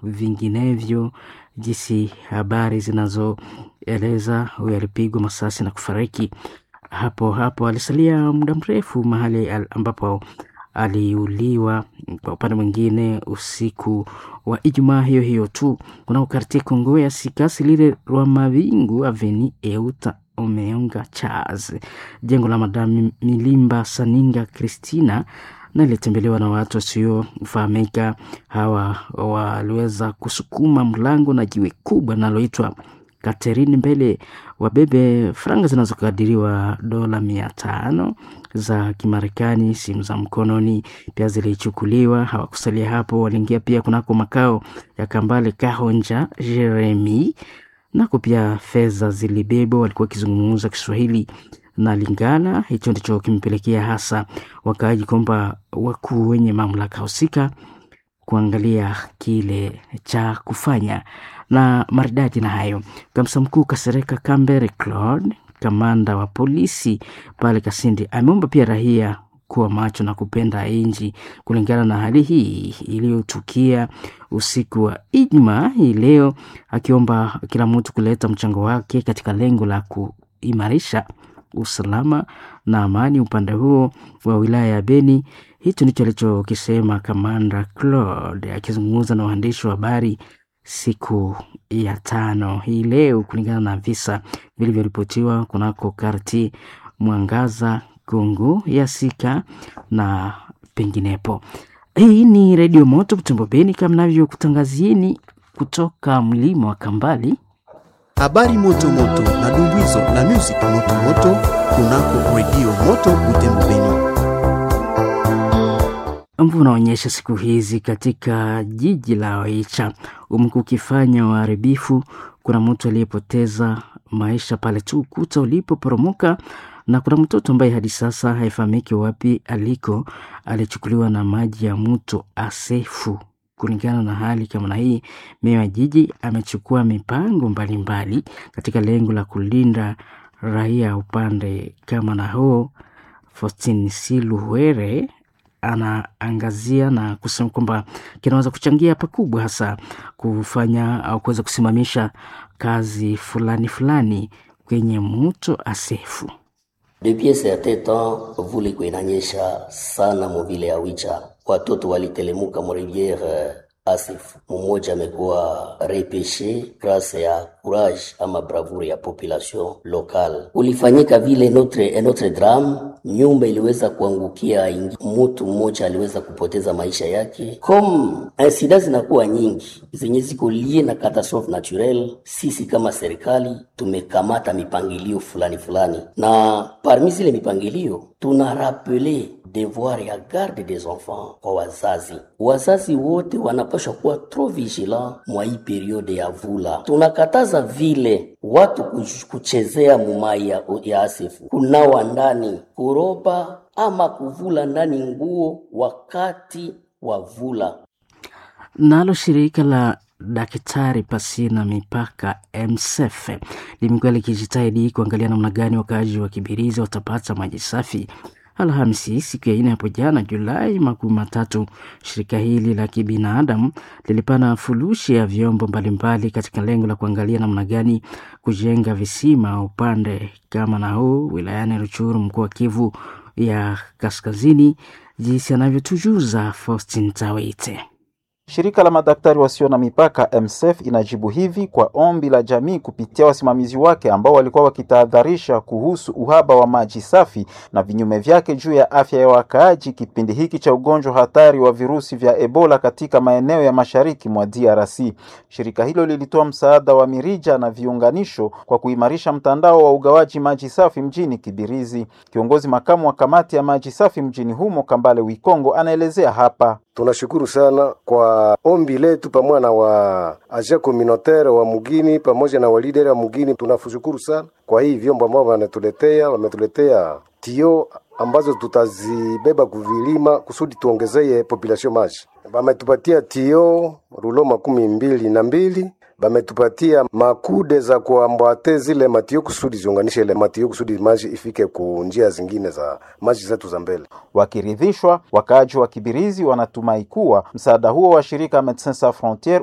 vinginevyo, jinsi habari zinazoeleza huyo alipigwa masasi na kufariki hapo hapo. Alisalia muda mrefu mahali ambapo aliuliwa. Kwa upande mwingine, usiku wa Ijumaa hiyo hiyo tu kunako kartie Kongo ya Sikasi lile rwa Mavingu aveni Euta Omeonga Charles, jengo la Madam Milimba Saninga Christina na ilitembelewa na watu wasiofahamika. Hawa waliweza kusukuma mlango na jiwe kubwa linaloitwa Catherine mbele wabebe franga zinazokadiriwa dola mia tano za Kimarekani. Simu za mkononi pia zilichukuliwa. Hawakusalia hapo, waliingia pia kunako makao ya Kambale Kahonja Jeremi, nako pia fedha zilibebwa. Walikuwa wakizungumza Kiswahili na Lingala. Hicho ndicho kimpelekea hasa wakaaji kwamba wakuu wenye mamlaka husika kuangalia kile cha kufanya na maridadi na hayo. Kamsa mkuu Kasereka Kambere Claude, kamanda wa polisi pale Kasindi, ameomba pia raia kuwa macho na kupenda nchi kulingana na hali hii iliyotukia usiku wa Ijumaa hii leo, akiomba kila mtu kuleta mchango wake katika lengo la kuimarisha usalama na amani upande huo wa wilaya ya Beni. Hicho ndicho alichokisema kamanda Claude akizungumza na waandishi wa habari siku ya tano hii leo, kulingana na visa vilivyoripotiwa kunako karti Mwangaza, Kongo ya Sika na penginepo. Hii ni Redio Moto Butembo Beni, kama navyokutangazieni kutoka mlima wa Kambali. Habari moto moto na dumbuizo na music moto moto kunako Redio Moto Butembo Beni. Mvua unaonyesha siku hizi katika jiji la Oicha umekuwa ukifanya uharibifu. Kuna mtu aliyepoteza maisha pale tu ukuta ulipoporomoka, na kuna mtoto ambaye hadi sasa haifahamiki wapi aliko, alichukuliwa na maji ya mto Asefu. Kulingana na hali kama na hii, meya wa jiji amechukua mipango mbalimbali mbali katika lengo la kulinda raia upande kama na huo. Faustin Siluhere anaangazia na kusema kwamba kinaweza kuchangia pakubwa hasa kufanya au kuweza kusimamisha kazi fulani fulani kwenye mto Asefu. Depuis certain temps vule iko inanyesha sana muvile ya Wicha, watoto walitelemuka mu riviere Asefu. Mmoja amekuwa repeshe grâce ya courage ama bravure ya population locale. Ulifanyika vile notre notre drame, nyumba iliweza kuangukia, mtu mmoja aliweza kupoteza maisha yake. Comme insida zinakuwa nyingi zenye ziko lie na catastrophe naturelle, sisi kama serikali tumekamata mipangilio fulani fulani, na parmi zile mipangilio tuna rappeler devoir ya garde des enfants kwa wazazi. Wazazi wote wanapaswa kuwa trop vigilant mwa hii periode ya vula. Tunakataza vile watu kuchezea mumai ya, ya Asefu, kunawa ndani, kuroba ama kuvula ndani nguo wakati wa vula. Nalo shirika la Daktari Pasina Mipaka MSF limekuwa likijitahidi kuangalia namna gani wakaaji wa Kibirizi watapata maji safi. Alhamisi siku ya nne hapo jana Julai makumi matatu, shirika hili la kibinadamu lilipana furushi ya vyombo mbalimbali katika lengo la kuangalia namna gani kujenga visima upande kama na huu wilayani Ruchuru, mkoa wa Kivu ya Kaskazini, jinsi anavyotujuza Faustin Tawite. Shirika la madaktari wasio na mipaka MSF inajibu hivi kwa ombi la jamii kupitia wasimamizi wake ambao walikuwa wakitahadharisha kuhusu uhaba wa maji safi na vinyume vyake juu ya afya ya wakaaji kipindi hiki cha ugonjwa hatari wa virusi vya Ebola katika maeneo ya mashariki mwa DRC. Shirika hilo lilitoa msaada wa mirija na viunganisho kwa kuimarisha mtandao wa ugawaji maji safi mjini Kibirizi. Kiongozi makamu wa kamati ya maji safi mjini humo Kambale Wikongo anaelezea hapa. Tunashukuru sana kwa ombi letu pamoja na wa aja communautaire wa mugini pamoja na walideri wa mugini. Tunashukuru sana kwa hii vyombo ambao wanatuletea, wametuletea tio ambazo tutazibeba kuvilima kusudi tuongezee population maji. Wametupatia tio rulo makumi mbili na mbili bametupatia makude za kuambwate zile matio kusudi ziunganishe ile matio kusudi maji ifike ku njia zingine za maji zetu za mbele. Wakiridhishwa, wakaaji wa Kibirizi wanatumai kuwa msaada huo wa shirika Medecins Sans Frontieres